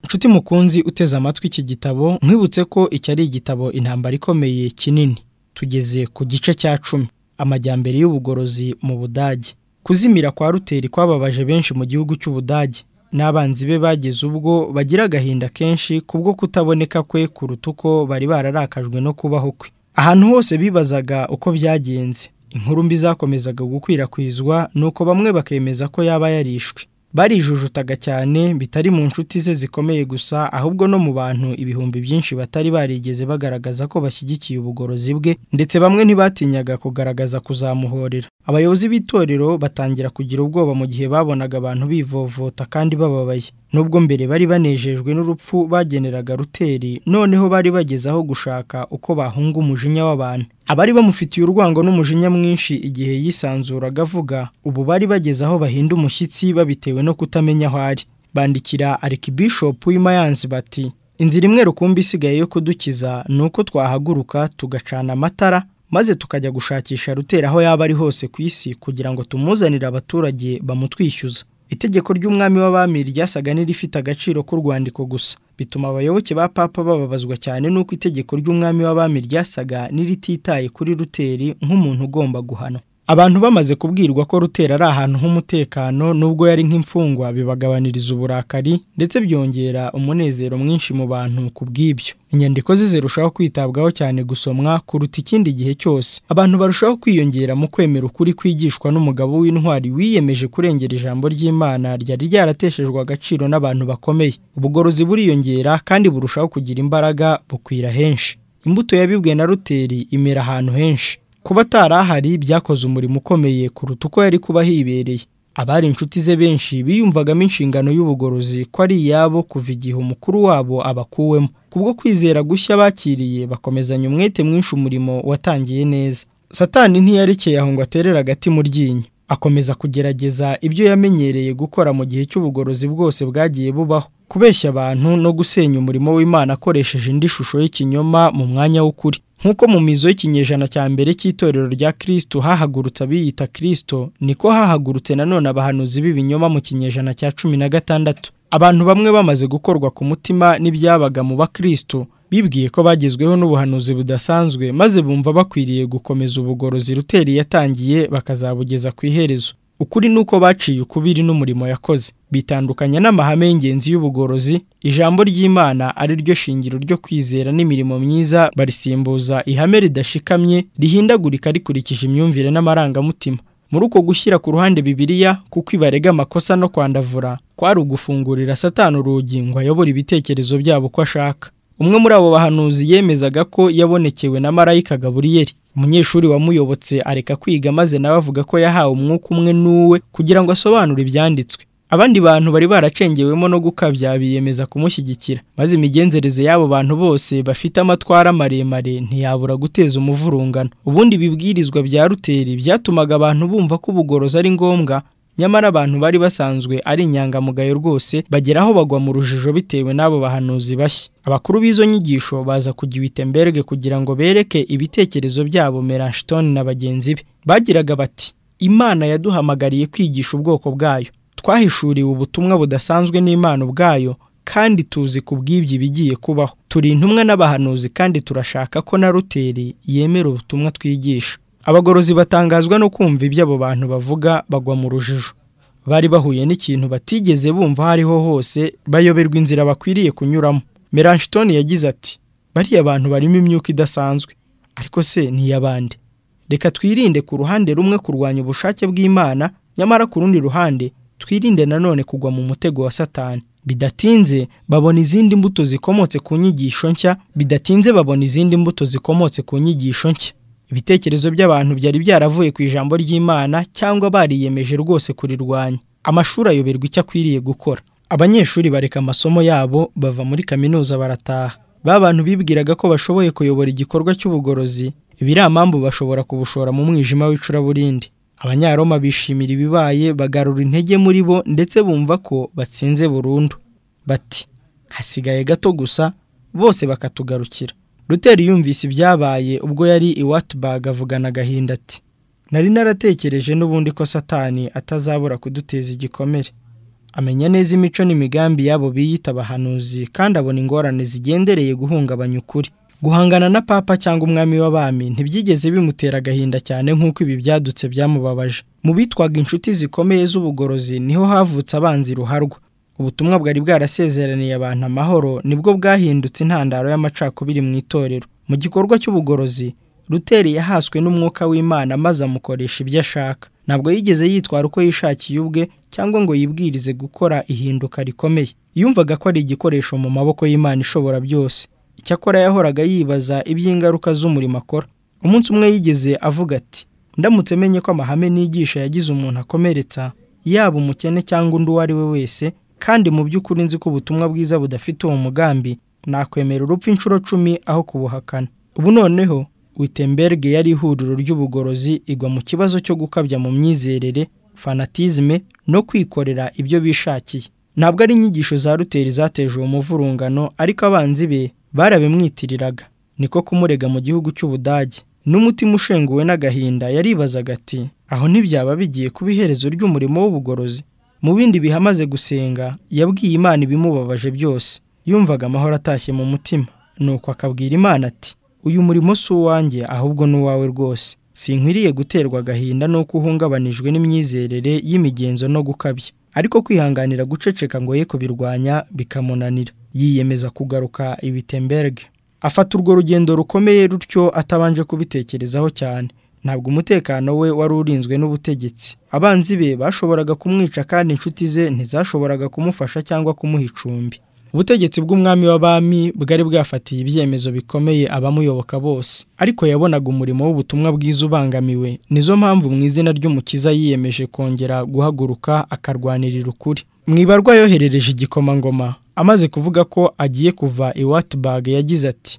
Nshuti mukunzi uteze amatwi iki gitabo nkwibutse ko iki ari igitabo intambara ikomeye kinini tugeze ku gice cya cumi amajyambere y'ubugorozi mu budage kuzimira kwa ruteri kwababaje benshi mu gihugu cy'ubudage n'abanzi be bageze ubwo bagira agahinda kenshi kubwo kutaboneka kwe kuruta uko bari bararakajwe no kubaho kwe ahantu hose bibazaga uko byagenze inkuru mbi zakomezaga gukwirakwizwa nuko bamwe bakemeza ko yaba yarishwe barijujutaga cyane bitari mu nshuti ze zikomeye gusa ahubwo no mu bantu ibihumbi byinshi batari barigeze bagaragaza ko bashyigikiye ubugorozi bwe ndetse bamwe ntibatinyaga kugaragaza kuzamuhorera abayobozi b'itorero batangira kugira ubwoba mu gihe babonaga abantu bivovota kandi bababaye nubwo mbere bari banejejwe n'urupfu bageneraga ruteri noneho bari bageze aho gushaka uko bahunga umujinya w'abantu abari bamufitiye urwango n'umujinya mwinshi igihe yisanzuraga avuga ubu bari bageze aho bahinda umushyitsi babitewe no kutamenya aho ari bandikira arikibishopu w'imayansi bati inzira imwe rukumbi isigaye yo kudukiza ni uko twahaguruka tugacana amatara maze tukajya gushakisha rutera aho yaba ari hose ku isi kugira ngo tumuzanire abaturage bamutwishyuza itegeko ry'umwami w'abami ryasaga n'irifite agaciro k'urwandiko gusa bituma abayoboke ba papa bababazwa cyane n'uko itegeko ry'umwami w'abami ryasaga n'irititaye kuri ruteri nk'umuntu ugomba guhanwa abantu bamaze kubwirwa ko rutera ari ahantu h'umutekano nubwo yari nk'imfungwa bibagabaniriza uburakari ndetse byongera umunezero mwinshi mu bantu ku bw'ibyo inyandiko ze zirushaho kwitabwaho cyane gusomwa kuruta ikindi gihe cyose abantu barushaho kwiyongera mu kwemera ukuri kwigishwa n'umugabo w'intwari wiyemeje kurengera ijambo ry'imana ryari ryarateshejwe agaciro n'abantu bakomeye ubugorozi buriyongera kandi burushaho kugira imbaraga bukwira henshi imbuto yabibwe na ruteri imera ahantu henshi kuba atari ahari byakoze umurimo ukomeye kuruta uko yari kuba hibereye abari inshuti ze benshi biyumvagamo inshingano y'ubugorozi ko ari iyabo kuva igihe umukuru wabo abakuwemo kubwo kwizera gushya bakiriye bakomezanya umwete mwinshi umurimo watangiye neza satani ntiyarekeye aho ngo aterere agati mu ryinyo akomeza kugerageza ibyo yamenyereye gukora mu gihe cy'ubugorozi bwose bwagiye bubaho kubeshya abantu no gusenya umurimo w'imana akoresheje indi shusho y'ikinyoma mu mwanya w'ukuri nk'uko mu mizo y'ikinyejana cya mbere cy'itorero rya kirisito hahagurutse abiyita kirisito niko hahagurutse nanone abahanuzi b'ibinyoma mu kinyejana cya cumi na gatandatu abantu bamwe bamaze gukorwa ku mutima n'ibyabaga mu bakirisito bibwiye ko bagezweho n'ubuhanuzi budasanzwe maze bumva bakwiriye gukomeza ubugorozi ruteri yatangiye bakazabugeza ku iherezo ukuri ni uko baciye ukubiri n'umurimo yakoze bitandukanya n'amahame y'ingenzi y'ubugorozi ijambo ry'imana ari ryo shingiro ryo kwizera n'imirimo myiza barisimbuza ihame ridashikamye rihindagurika rikurikije imyumvire n'amarangamutima muri uko gushyira ku ruhande bibiriya kuko ibarega amakosa no kwandavura kwari ugufungurira satani urugi ngo ayobore ibitekerezo byabo uko ashaka umwe muri abo bahanuzi yemezaga ko yabonekewe na marayika gaburiyeri umunyeshuri wamuyobotse areka kwiga maze nawe avuga ko yahawe umwuka umwe n'uwe kugira ngo asobanure ibyanditswe abandi bantu bari baracengewemo no gukabya biyemeza kumushyigikira maze imigenzereze y'abo bantu bose bafite amatwara maremare ntiyabura guteza umuvurungano ubundi ibibwirizwa bya ruteri byatumaga abantu bumva ko ubugorozi ari ngombwa nyamara abantu bari basanzwe ari inyangamugayo rwose bagera aho bagwa mu rujijo bitewe n'abo bahanuzi bashya abakuru b'izo nyigisho baza kujya iwitemberge kugira ngo bereke ibitekerezo byabo merashitoni na bagenzi be bagiraga bati imana yaduhamagariye kwigisha ubwoko bwayo twahishuriwe ubutumwa budasanzwe n'imana ubwayo kandi tuzi ku bw'ibyo ibigiye kubaho turi intumwa n'abahanuzi kandi turashaka ko na ruteri yemera ubutumwa twigisha abagorozi batangazwa no kumva ibyo abo bantu bavuga bagwa mu rujijo bari bahuye n'ikintu batigeze bumva aho ariho hose bayoberwa inzira bakwiriye kunyuramo meranshitoni yagize ati bariya bantu barimo imyuka idasanzwe ariko se n'iy'abandi reka twirinde ku ruhande rumwe kurwanya ubushake bw'imana nyamara ku rundi ruhande twirinde nanone kugwa mu mutego wa satani bidatinze babona izindi mbuto zikomotse ku nyigisho nshya bidatinze babona izindi mbuto zikomotse ku nyigisho nshya ibitekerezo by'abantu byari byaravuye ku ijambo ry'imana cyangwa bariyemeje rwose kurirwanya amashuri ayoberwa icyo akwiriye gukora abanyeshuri bareka amasomo yabo bava muri kaminuza barataha ba bantu bibwiraga ko bashoboye kuyobora igikorwa cy'ubugorozi ibiramambu bashobora kubushora mu mwijima w'icuraburindi abanyaroma bishimira ibibaye bagarura intege muri bo ndetse bumva ko batsinze burundu bati hasigaye gato gusa bose bakatugarukira ruteri yumvise ibyabaye ubwo yari i watubag avugana agahinda ati nari naratekereje n'ubundi ko satani atazabura kuduteza igikomere amenya neza imico n'imigambi y'abo biyita abahanuzi kandi abona ingorane zigendereye guhungabanya ukuri guhangana na papa cyangwa umwami w'abami ntibyigeze bimutera agahinda cyane nk'uko ibi byadutse byamubabaje mu bitwaga inshuti zikomeye z'ubugorozi niho havutse abanzi ruharwa ubutumwa bwari bwarasezeraniye abantu amahoro nibwo bwahindutse intandaro y'amacakubiri mu itorero mu gikorwa cy'ubugorozi ruteri yahaswe n'umwuka w'imana maze amukoresha ibyo ashaka ntabwo yigeze yitwara uko yishakiye ubwe cyangwa ngo yibwirize gukora ihinduka rikomeye yumvaga ko ari igikoresho mu maboko y'imana ishobora byose icyakora yahoraga yibaza iby'ingaruka z'umurimo akora umunsi umwe yigeze avuga ati ndamutse menye ko amahame nigisha yagize umuntu akomeretsa yaba umukene cyangwa undi uwo ari we wese kandi mu by'ukuri nzi ko ubutumwa bwiza budafite uwo mugambi nakwemera urupfu inshuro cumi aho kubuhakana ubu noneho witemberge yari ihuriro ry'ubugorozi igwa mu kibazo cyo gukabya mu myizerere fanatizme no kwikorera ibyo bishakiye ntabwo ari inyigisho za ruteri zateje uwo muvurungano ariko abanzi be barabimwitiriraga niko kumurega mu gihugu cy'ubudage n'umutima ushenguwe n'agahinda yaribazaga ati aho ntibyaba bigiye kuba iherezo ry'umurimo w'ubugorozi mu bindi bihe amaze gusenga yabwiye imana ibimubabaje byose yumvaga amahoro atashye mu mutima nuko akabwira imana ati uyu murimo si uwanjye ahubwo ni uwawe rwose sinkwiriye guterwa agahinda nuko uhungabanijwe n'imyizerere y'imigenzo no gukabya ariko kwihanganira guceceka ngo ye kubirwanya bikamunanira yiyemeza kugaruka ibitemberge afata urwo rugendo rukomeye rutyo atabanje kubitekerezaho cyane ntabwo umutekano we wari urinzwe n'ubutegetsi abanzi be bashoboraga kumwica kandi inshuti ze ntizashoboraga kumufasha cyangwa kumuha icumbi ubutegetsi bw'umwami w'abami bwari bwafatiye ibyemezo bikomeye abamuyoboka bose ariko yabonaga umurimo w'ubutumwa bwiza ubangamiwe nizo mpamvu mu izina ry'umukiza yiyemeje kongera guhaguruka akarwanirira ukuri mu ibarwa yoherereje igikomangoma amaze kuvuga ko agiye kuva i watibag yagize ati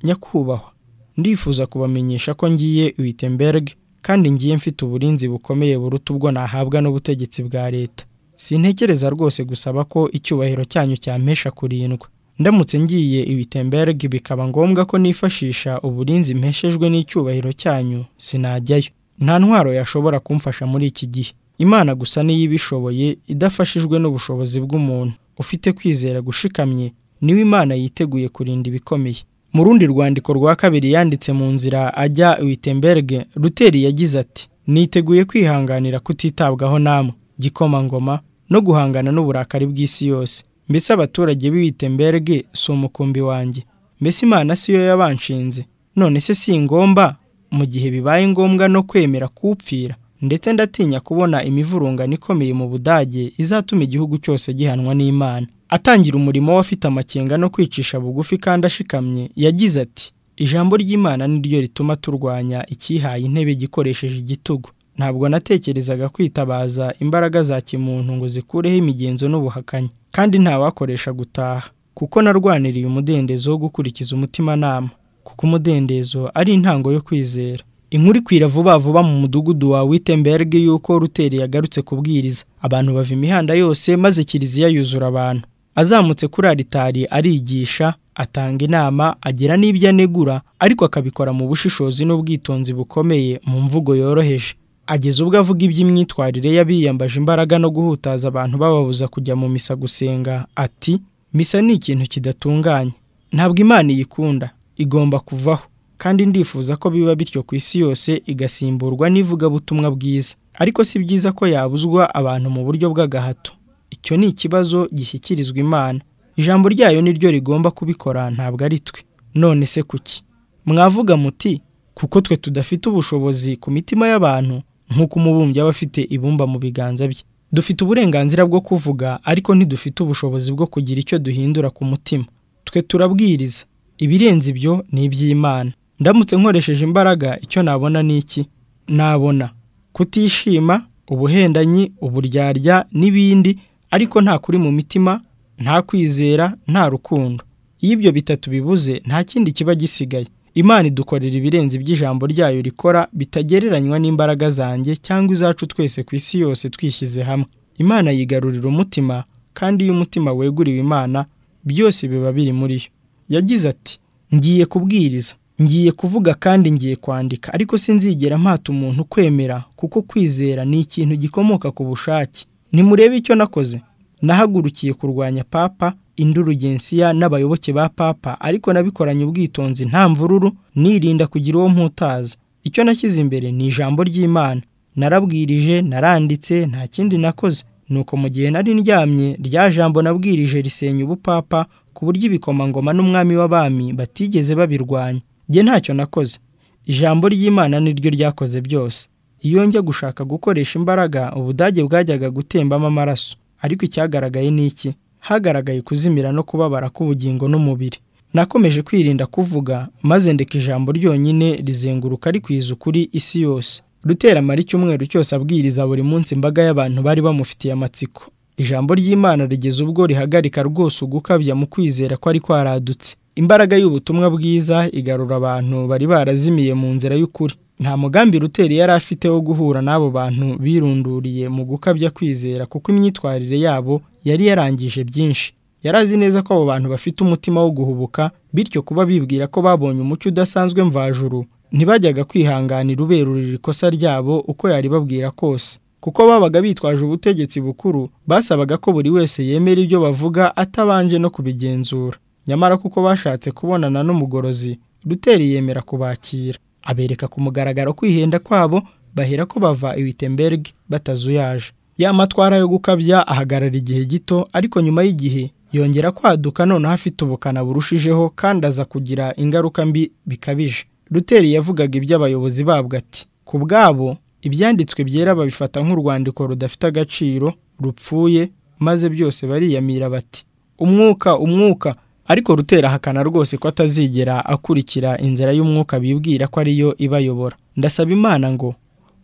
nyakubahwa ndifuza kubamenyesha ko ngiye wittenberg kandi ngiye mfite uburinzi bukomeye buruta ubwo nahabwa n'ubutegetsi bwa leta sintekereza rwose gusaba ko icyubahiro cyanyu cyampesha kurindwa ndamutse ngiye ibitemberg bikaba ngombwa ko nifashisha uburinzi mpeshejwe n'icyubahiro cyanyu sinajyayo nta ntwaro yashobora kumfasha muri iki gihe imana gusa niyo ibishoboye idafashijwe n'ubushobozi bw'umuntu ufite kwizera gushikamye niwe imana yiteguye kurinda ibikomeye mu rundi rwandiko rwa kabiri yanditse mu nzira ajya witemberg ruteri yagize ati niteguye kwihanganira kutitabwaho namwe gikomangoma no guhangana n'uburakari bw'isi yose mbese abaturage b'ibitemberge si umukumbi wanjye mbese imana siyo yabanshinze none se si ngomba mu gihe bibaye ngombwa no kwemera kuwupfira ndetse ndatinya kubona imivurungano ikomeye mu budage izatuma igihugu cyose gihanwa n'imana atangira umurimo we afite amakenga no kwicisha bugufi kandi ashikamye yagize ati ijambo ry'imana niryo rituma turwanya ikihaye intebe gikoresheje igitugu ntabwo natekerezaga kwitabaza imbaraga za kimuntu ngo zikureho imigenzo n'ubuhakanyi kandi ntawakoresha gutaha kuko narwaniriye umudendezo wo gukurikiza umutimanama kuko umudendezo ari intango yo kwizera inkuru ikwira vuba vuba mu mudugudu wa Wittenberg y'uko ruteri yagarutse kubwiriza abantu bava imihanda yose maze kiliziya yuzura abantu azamutse kuri aritari arigisha atanga inama agira n'ibyo anegura ariko akabikora mu bushishozi n'ubwitonzi bukomeye mu mvugo yoroheje ageze ubwo avuga iby'imyitwarire y'abiyambaje imbaraga no guhutaza abantu bababuza kujya mu misa gusenga ati misa ni ikintu kidatunganye ntabwo imana iyikunda igomba kuvaho kandi ndifuza ko biba bityo ku isi yose igasimburwa n'ivugabutumwa bwiza ariko si byiza ko yabuzwa abantu mu buryo bw'agahato icyo ni ikibazo gishyikirizwa imana ijambo ryayo niryo rigomba kubikora ntabwo ari twe none se kuki mwavuga muti kuko twe tudafite ubushobozi ku mitima y'abantu nk'uko umubumbyi aba afite ibumba mu biganza bye dufite uburenganzira bwo kuvuga ariko ntidufite ubushobozi bwo kugira icyo duhindura ku mutima twe turabwiriza ibirenze ibyo ni iby'imana ndamutse nkoresheje imbaraga icyo nabona ni iki nabona kutishima ubuhendanyi uburyarya n'ibindi ariko nta kuri mu mitima nta kwizera nta rukundo iyo ibyo bitatu bibuze nta kindi kiba gisigaye imana idukorera ibirenze iby'ijambo ryayo rikora bitagereranywa n'imbaraga zanjye cyangwa izacu twese ku isi yose twishyize hamwe imana yigarurira umutima kandi iyo umutima weguriwe imana byose biba biri muri yo yagize ati ngiye kubwiriza ngiye kuvuga kandi ngiye kwandika ariko sinzigera mpata umuntu kwemera kuko kwizera ni ikintu gikomoka ku bushake nimurebe icyo nakoze nahagurukiye kurwanya papa indurugensiya n'abayoboke ba papa ariko nabikoranye ubwitonzi nta mvururu nirinda kugira uwo mputaza icyo nashyize imbere ni ijambo ry'imana narabwirije naranditse nta kindi nakoze nuko mu gihe nari ndyamye rya jambo nabwirije risenya ubupapa ku buryo ibikomangoma n'umwami w'abami batigeze babirwanya njye ntacyo nakoze ijambo ry'imana niryo ryakoze byose iyo njya gushaka gukoresha imbaraga ubudage bwajyaga gutembamo amaraso ariko icyagaragaye ni iki hagaragaye kuzimira no kubabara k'ubugingo n'umubiri nakomeje kwirinda kuvuga maze ndeka ijambo ryonyine rizenguruka rikwiza ukuri isi yose rutera amara icyumweru cyose abwiriza buri munsi imbaga y'abantu bari bamufitiye amatsiko ijambo ry'imana rigeze ubwo rihagarika rwose ugukabya mu kwizera ko ari kwaradutse imbaraga y'ubutumwa bwiza igarura abantu bari barazimiye mu nzira y'ukuri nta mugambi ruteri yari afite wo guhura n'abo bantu birunduriye mu gukabya kwizera kuko imyitwarire yabo yari yarangije byinshi yari azi neza ko abo bantu bafite umutima wo guhubuka bityo kuba bibwira ko babonye umucyo udasanzwe mvajuru ntibajyaga kwihanganira uberurira ikosa ryabo uko yaribabwira kose kuko babaga bitwaje ubutegetsi bukuru basabaga ko buri wese yemera ibyo bavuga atabanje no kubigenzura nyamara kuko bashatse kubonana n'umugorozi ruteri yemera kubakira abereka ku mugaragaro kwihenda kwabo bahera ko bava i Wittenberg batazuyaje ya matwara yo gukabya ahagarara igihe gito ariko nyuma y'igihe yongera kwaduka noneho afite ubukana burushijeho kandi aza kugira ingaruka mbi bikabije ruteri yavugaga iby'abayobozi babwo ati ku bwabo ibyanditswe byera babifata nk'urwandiko rudafite agaciro rupfuye maze byose bariyamira bati umwuka umwuka ariko rutera ahakana rwose ko atazigera akurikira inzira y'umwuka bibwira ko ariyo ibayobora ndasaba imana ngo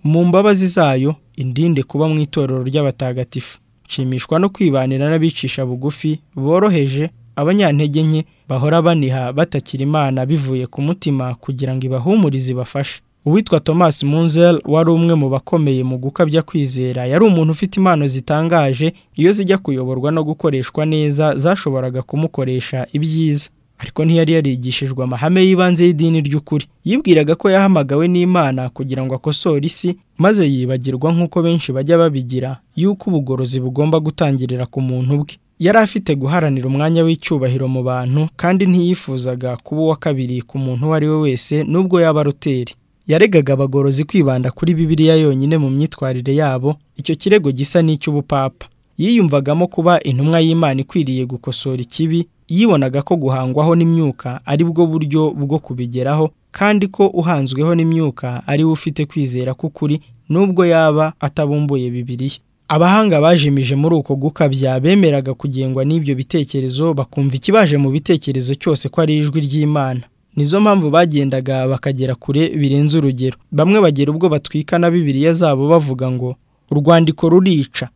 mu mbabazi zayo indinde kuba mu itorero ry'abatagatifu nshimishwa no kwibanira n'abicisha bugufi boroheje abanyantege nke bahora baniha batakira imana bivuye ku mutima kugira ngo ibahumurize ibafashe uwitwa thomas munzel wari umwe mu bakomeye mu gukabya kwizera yari umuntu ufite impano zitangaje iyo zijya kuyoborwa no gukoreshwa neza zashoboraga kumukoresha ibyiza ariko ntiyari yarigishijwe amahame y'ibanze y'idini ry'ukuri yibwiraga ko yahamagawe n'imana kugira ngo akosore isi maze yibagirwa nk'uko benshi bajya babigira y'uko ubugorozi bugomba gutangirira ku muntu bwe yari afite guharanira umwanya w'icyubahiro mu bantu kandi ntiyifuzaga kuba uwa kabiri ku muntu uwo ari we wese nubwo yaba ruteri yaregaga abagorozi kwibanda kuri bibiliya yonyine mu myitwarire yabo icyo kirego gisa n'icy'ubupapa yiyumvagamo kuba intumwa y'imana ikwiriye gukosora ikibi yibonaga ko guhangwaho n'imyuka ari bwo buryo bwo kubigeraho kandi ko uhanzweho n'imyuka ari we ufite kwizera k'ukuri nubwo yaba atabumbuye bibiliya abahanga bajimije muri uko gukabya bemeraga kugengwa n'ibyo bitekerezo bakumva ikibaje mu bitekerezo cyose ko ari ijwi ry'imana nizo mpamvu bagendaga bakagera kure birenze urugero bamwe bagera ubwo batwika na bibiliya zabo bavuga ngo urwandiko rurica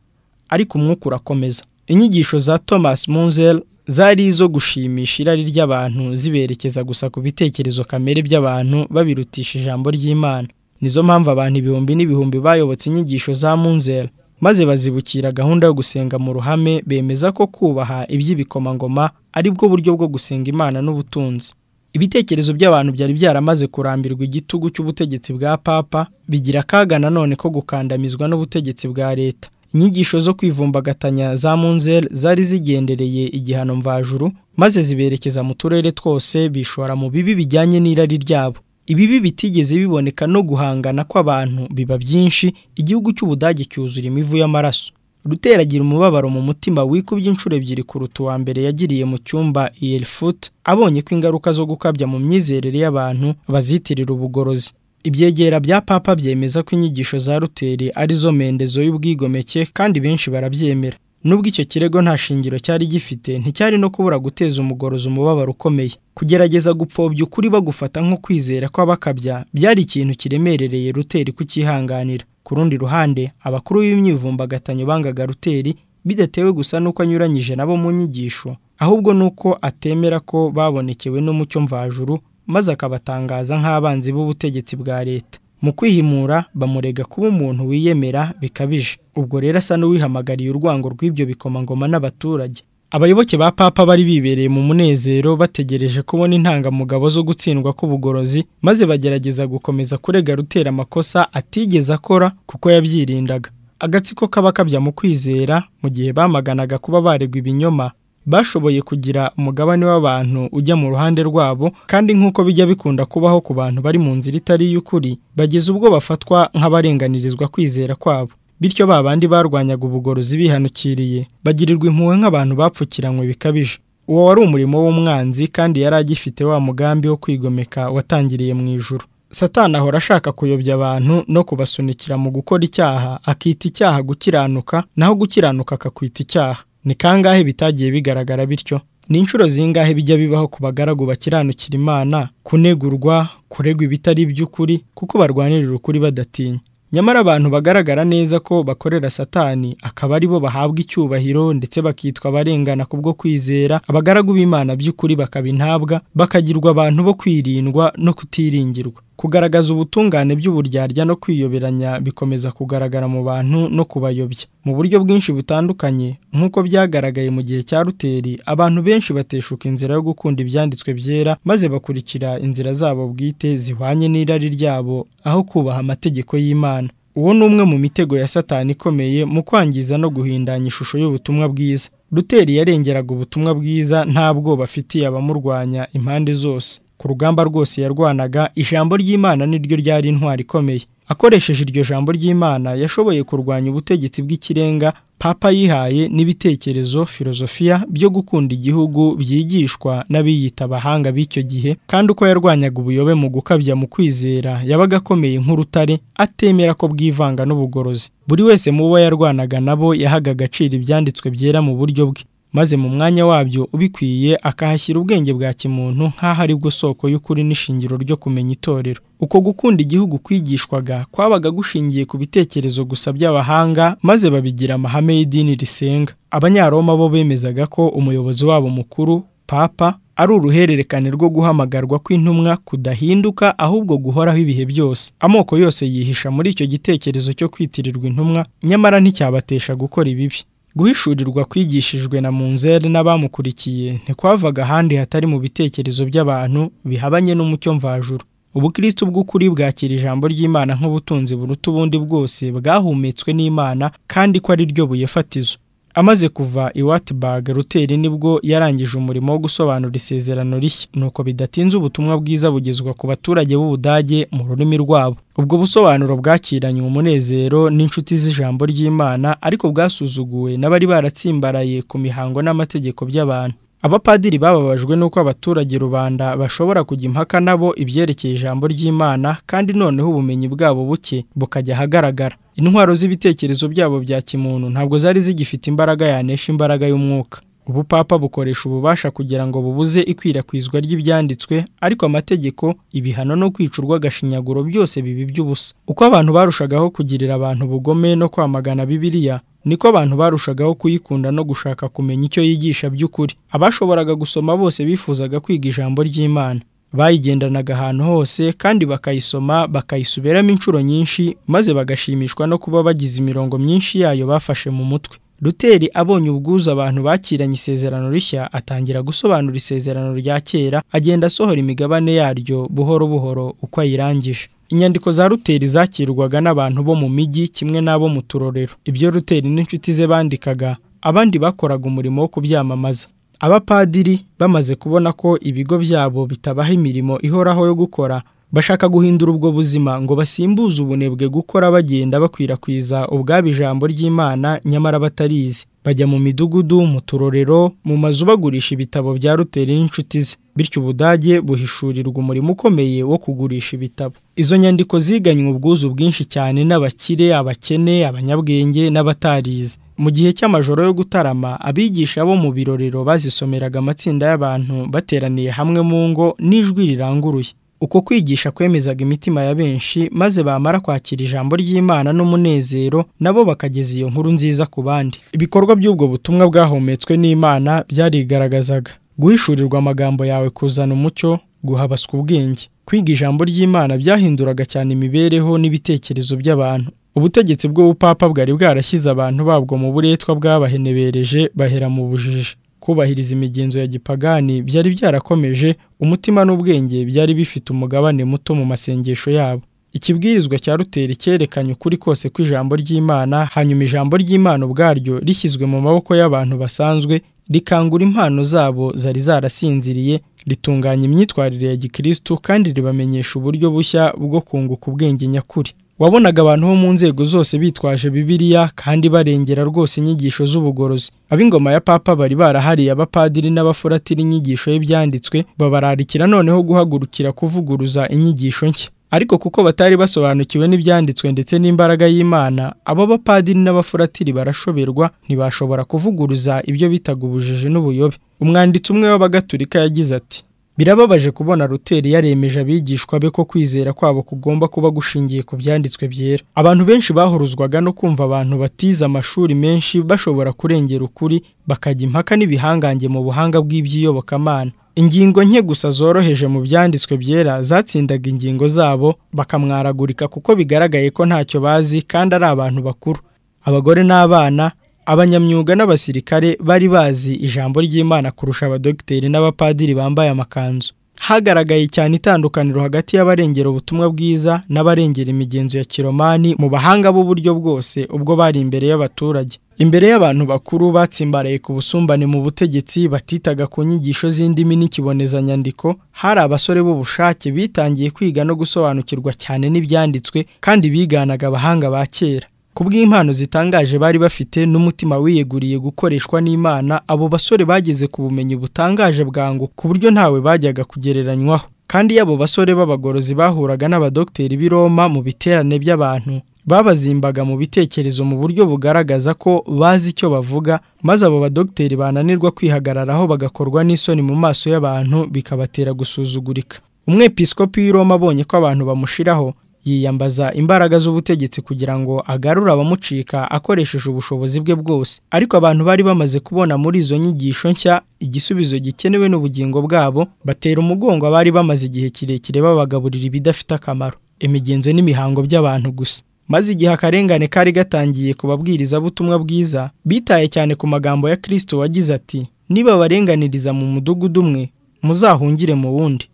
ariko umwuka urakomeza inyigisho za thomas munzel zari izo gushimisha irari ry'abantu ziberekeza gusa ku bitekerezo kamere by'abantu babirutisha ijambo ry'imana nizo mpamvu abantu ibihumbi n'ibihumbi bayobotse inyigisho za munzel maze bazibukira gahunda yo gusenga mu ruhame bemeza ko kubaha iby'ibikomangoma ari bwo buryo bwo gusenga imana n'ubutunzi ibitekerezo by'abantu byari byaramaze kurambirwa igitugu cy'ubutegetsi bwa papa bigira akaga nanone ko gukandamizwa n'ubutegetsi bwa leta inyigisho zo kwivumbagatanya za munzel zari zigendereye igihano mvajuru maze ziberekeza mu turere twose bishora mu bibi bijyanye n'irari ryabo ibibi bitigeze biboneka no guhangana kw'abantu biba byinshi igihugu cy'ubudage cyuzura imivu y'amaraso ruteragira umubabaro mu mutima wikubye inshuro ebyiri kuruta uwa mbere yagiriye mu cyumba Elfut abonye ko ingaruka zo gukabya mu myizerere y'abantu bazitirira ubugorozi ibyegera bya papa byemeza ko inyigisho za ruteri arizo mendezo y'ubwigomeke kandi benshi barabyemera nubwo icyo kirego nta shingiro cyari gifite nticyari no kubura guteza umugorozi umubabaro ukomeye kugerageza gupfobya ukuri bagufata nko kwizera kw'abakabya byari ikintu kiremerereye ruteri kucyihanganira ku rundi ruhande abakuru b'imyivumbagatanyo bangaga ruteri bidatewe gusa n'uko anyuranyije nabo mu nyigisho ahubwo n'uko atemera ko babonekewe n'umucyo mvajuru maze akabatangaza nk'abanzi b'ubutegetsi bwa leta mu kwihimura bamurega kuba umuntu wiyemera bikabije ubwo rero asa n'uwihamagariye urwango rw'ibyo bikomangoma n'abaturage abayoboke ba papa bari bibereye mu munezero bategereje kubona intangamugabo zo gutsindwa k'ubugorozi maze bagerageza gukomeza kurega rutera amakosa atigeze akora kuko yabyirindaga agatsiko k'abakabya mu kwizera mu gihe bamaganaga kuba baregwa ibinyoma bashoboye kugira umugabane w'abantu ujya mu ruhande rwabo kandi nk'uko bijya bikunda kubaho ku bantu bari mu nzira itari iy'ukuri bageze ubwo bafatwa nk'abarenganirizwa kwizera kwabo bityo ba bandi barwanyaga ubugorozi bihanukiriye bagirirwa impuhwe nk'abantu bapfukiranywe bikabije uwo wari umurimo w'umwanzi kandi yari agifite wa mugambi wo kwigomeka watangiriye mu ijuru satana ahora ashaka kuyobya abantu no kubasunikira mu gukora icyaha akita icyaha gukiranuka naho gukiranuka akakwita icyaha ni kangahe bitagiye bigaragara bityo ni inshuro zingahe bijya bibaho ku bagaragu bakiranukira imana kunegurwa kuregwa ibitari iby'ukuri kuko barwanirira ukuri badatinya nyamara abantu bagaragara neza ko bakorera satani akaba ari bo bahabwa icyubahiro ndetse bakitwa abarengana kubwo kwizera abagaragu b'imana by'ukuri bakaba intabwa bakagirwa abantu bo kwirindwa no kutiringirwa kugaragaza ubutungane by'uburyarya no kwiyoberanya bikomeza kugaragara mu bantu no kubayobya mu buryo bwinshi butandukanye nk'uko byagaragaye mu gihe cya ruteri abantu benshi bateshuka inzira yo gukunda ibyanditswe byera maze bakurikira inzira zabo bwite zihwanye n'irari ryabo aho kubaha amategeko y'imana uwo ni umwe mu mitego ya satani ikomeye mu kwangiza no guhindanya ishusho y'ubutumwa bwiza ruteri yarengeraga ubutumwa bwiza nta bwoba afitiye abamurwanya impande zose ku rugamba rwose yarwanaga ijambo ry'imana niryo ryari intwari ikomeye akoresheje iryo jambo ry'imana yashoboye kurwanya ubutegetsi bw'ikirenga papa yihaye n'ibitekerezo filozofiya byo gukunda igihugu byigishwa n'abiyita abahanga b'icyo gihe kandi uko yarwanyaga ubuyobe mu gukabya mu kwizera yabaga akomeye nk'urutare atemera ko bwivanga n'ubugorozi buri wese mu bo yarwanaga nabo yahaga agaciro ibyanditswe byera mu buryo bwe maze mu mwanya wabyo ubikwiye akahashyira ubwenge bwa kimuntu nk'aho ari bwo soko y'ukuri n'ishingiro ryo kumenya itorero uko gukunda igihugu kwigishwaga kwabaga gushingiye ku bitekerezo gusa by'abahanga maze babigira amahame y'idini risenga abanyaroma bo bemezaga ko umuyobozi wabo mukuru papa ari uruhererekane rwo guhamagarwa kw'intumwa kudahinduka ahubwo guhoraho ibihe byose amoko yose yihisha muri icyo gitekerezo cyo kwitirirwa intumwa nyamara nticyabatesha gukora ibibi guhishurirwa kwigishijwe na munzeri n'abamukurikiye ntikwavaga ahandi hatari mu bitekerezo by'abantu bihabanye n'umucyo mvajuru ubukristo bw'ukuri bwakira ijambo ry'imana nk'ubutunzi buruta ubundi bwose bwahumetswe n'imana kandi ko ari ryo buye fatizo amaze kuva i watibag ruteri nibwo yarangije umurimo wo gusobanura isezerano rishya nuko bidatinze ubutumwa bwiza bugezwa ku baturage b'ubudage mu rurimi rwabo ubwo busobanuro bwakiranye umunezero n'inshuti z'ijambo ry'imana ariko bwasuzuguwe n'abari baratsimbaraye ku mihango n'amategeko by'abantu abapadiri bababajwe n'uko abaturage rubanda bashobora kujya impaka nabo ibyerekeye ijambo ry'imana kandi noneho ubumenyi bwabo buke bukajya ahagaragara intwaro z'ibitekerezo byabo bya kimuntu ntabwo zari zigifite imbaraga yanesha imbaraga y'umwuka ubupapa bukoresha ububasha kugira ngo bubuze ikwirakwizwa ry'ibyanditswe ariko amategeko ibihano no kwica urw'agashinyaguro byose bibi by'ubusa uko abantu barushagaho kugirira abantu bugome no kwamagana bibiliya niko abantu barushagaho kuyikunda no gushaka kumenya icyo yigisha by'ukuri abashoboraga gusoma bose bifuzaga kwiga ijambo ry'imana bayigendanaga ahantu hose kandi bakayisoma bakayisubiramo inshuro nyinshi maze bagashimishwa no kuba bagize imirongo myinshi yayo bafashe mu mutwe ruteri abonye ubwuzu abantu bakiranye isezerano rishya atangira gusobanura isezerano rya kera agenda asohora imigabane yaryo buhoro buhoro uko ayirangije inyandiko za ruteri zakirwaga n'abantu bo mu mijyi kimwe n'abo mu turorero ibyo ruteri n'inshuti ze bandikaga abandi bakoraga umurimo wo kubyamamaza abapadiri bamaze kubona ko ibigo byabo bitabaha imirimo ihoraho yo gukora bashaka guhindura ubwo buzima ngo basimbuze ubunebwe gukora bagenda bakwirakwiza ubwabo ijambo ry'imana nyamara batarizi bajya mu midugudu mu turorero mu mazu bagurisha ibitabo bya ruteri n'inshuti ze bityo ubudage buhishurirwa umurimo ukomeye wo kugurisha ibitabo izo nyandiko ziganywe ubwuzu bwinshi cyane n'abakire abakene abanyabwenge n'abatarize mu gihe cy'amajoro yo gutarama abigisha bo mu birorero bazisomeraga amatsinda y'abantu bateraniye hamwe mu ngo n'ijwi riranguruye uko kwigisha kwemezaga imitima ya benshi maze bamara kwakira ijambo ry'imana n'umunezero nabo bakageza iyo nkuru nziza ku bandi ibikorwa by'ubwo butumwa bwahometswe n'imana byarigaragazaga guhishurirwa amagambo yawe kuzana umucyo guhabaswa ubwenge kwiga ijambo ry'imana byahinduraga cyane imibereho n'ibitekerezo by'abantu ubutegetsi bw'ubupapa bwari bwarashyize abantu babwo mu buretwa bwabahenebereje bahera mu bujiji kubahiriza imigenzo ya gipagani byari byarakomeje umutima n'ubwenge byari bifite umugabane muto mu masengesho yabo ikibwirizwa cya ruteri cyerekanye ukuri kose kw'ijambo ry'imana hanyuma ijambo ry'imana ubwaryo rishyizwe mu maboko y'abantu basanzwe rikangura impano zabo zari zarasinziriye ritunganya imyitwarire ya gikirisitu kandi ribamenyesha uburyo bushya bwo kunguka ubwenge nyakuri wabonaga abantu bo mu nzego zose bitwaje bibiliya kandi barengera rwose inyigisho z'ubugorozi ab'ingoma ya papa bari barahariye abapadiri n'abafuratira inyigisho y'ibyanditswe babararikira noneho guhagurukira kuvuguruza inyigisho nshya ariko kuko batari basobanukiwe n'ibyanditswe ndetse n'imbaraga y'imana abo bapadiri n'abafuratiri barashoberwa ntibashobora kuvuguruza ibyo bitaga ubujiji n'ubuyobe umwanditsi umwe w'abagatulika yagize ati birababaje kubona ruteri yaremeje abigishwa be ko kwizera kwabo kugomba kuba gushingiye ku byanditswe byera abantu benshi bahuruzwaga no kumva abantu batize amashuri menshi bashobora kurengera ukuri bakajya impaka n'ibihangange mu buhanga bw'iby'iyobokamana ingingo nke gusa zoroheje mu byanditswe byera zatsindaga ingingo zabo bakamwaragurika kuko bigaragaye ko ntacyo bazi kandi ari abantu bakuru abagore n'abana abanyamyuga n'abasirikare bari bazi ijambo ry'imana kurusha abadogiteri n'abapadiri bambaye amakanzu hagaragaye cyane itandukaniro hagati y'abarengera ubutumwa bwiza n'abarengera imigenzo ya kiromani mu bahanga b'uburyo bwose ubwo bari imbere y'abaturage imbere y'abantu bakuru batsimbaraye ku busumbane mu butegetsi batitaga ku nyigisho z'indimi n'ikibonezanyandiko hari abasore b'ubushake bitangiye kwiga no gusobanukirwa cyane n'ibyanditswe kandi biganaga abahanga ba kera kubw'impano zitangaje bari bafite n'umutima wiyeguriye gukoreshwa n'Imana abo basore bageze ku bumenyi butangaje bwangu ku buryo ntawe bajyaga kugereranywaho kandi yabo basore b'abagorozi bahuraga n'abadogiteri b'i Roma mu biterane by'abantu babazimbaga mu bitekerezo mu buryo bugaragaza ko bazi icyo bavuga maze abo badogiteri bananirwa kwihagararaho bagakorwa n'isoni mu maso y'abantu bikabatera gusuzugurika umwepiskopi w'i Roma abonye ko abantu bamushiraho yiyambaza imbaraga z'ubutegetsi kugira ngo agarure abamucika akoresheje ubushobozi bwe bwose ariko abantu bari bamaze kubona muri izo nyigisho nshya igisubizo gikenewe n'ubugingo bwabo batera umugongo abari bamaze igihe kirekire babagaburira ibidafite akamaro imigenzo n'imihango by'abantu gusa maze igihe akarengane kari gatangiye ku babwirizabutumwa bwiza bitaye cyane ku magambo ya kirisito wagize ati niba barenganiriza mu mudugudu umwe muzahungire mu wundi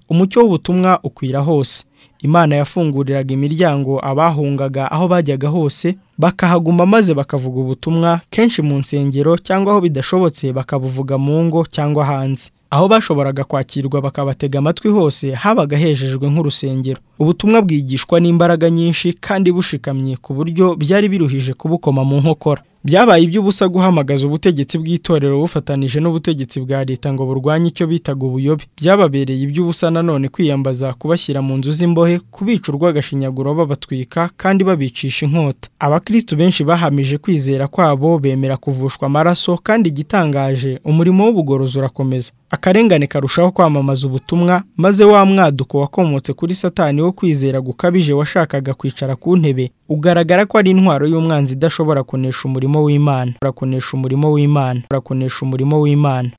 umucyo w'ubutumwa ukwira hose imana yafunguriraga imiryango abahungaga aho bajyaga hose bakahaguma maze bakavuga ubutumwa kenshi mu nsengero cyangwa aho bidashobotse bakabuvuga mu ngo cyangwa hanze aho bashoboraga kwakirwa bakabatega amatwi hose habaga hejejwe nk'urusengero ubutumwa bwigishwa n'imbaraga nyinshi kandi bushikamye ku buryo byari biruhije kubukoma mu nkokora byabaye iby'ubusa guhamagaza ubutegetsi bw'itorero bufatanije n'ubutegetsi bwa leta ngo burwanye icyo bitaga ubuyobe byababereye iby'ubusa nanone kwiyambaza kubashyira mu nzu z'imbohe kubica urw'agashinyaguro babatwika kandi babicisha inkota abakristo benshi bahamije kwizera kwabo bemera kuvushwa amaraso kandi igitangaje umurimo w'ubugorozi urakomeza akarengane karushaho kwamamaza ubutumwa maze wa mwaduko wakomotse kuri satani wo kwizera gukabije washakaga kwicara ku ntebe ugaragara ko ari intwaro y'umwanzi idashobora kunesha umurimo w'imana urakonesha umurimo w'imana urakonesha umurimo w'imana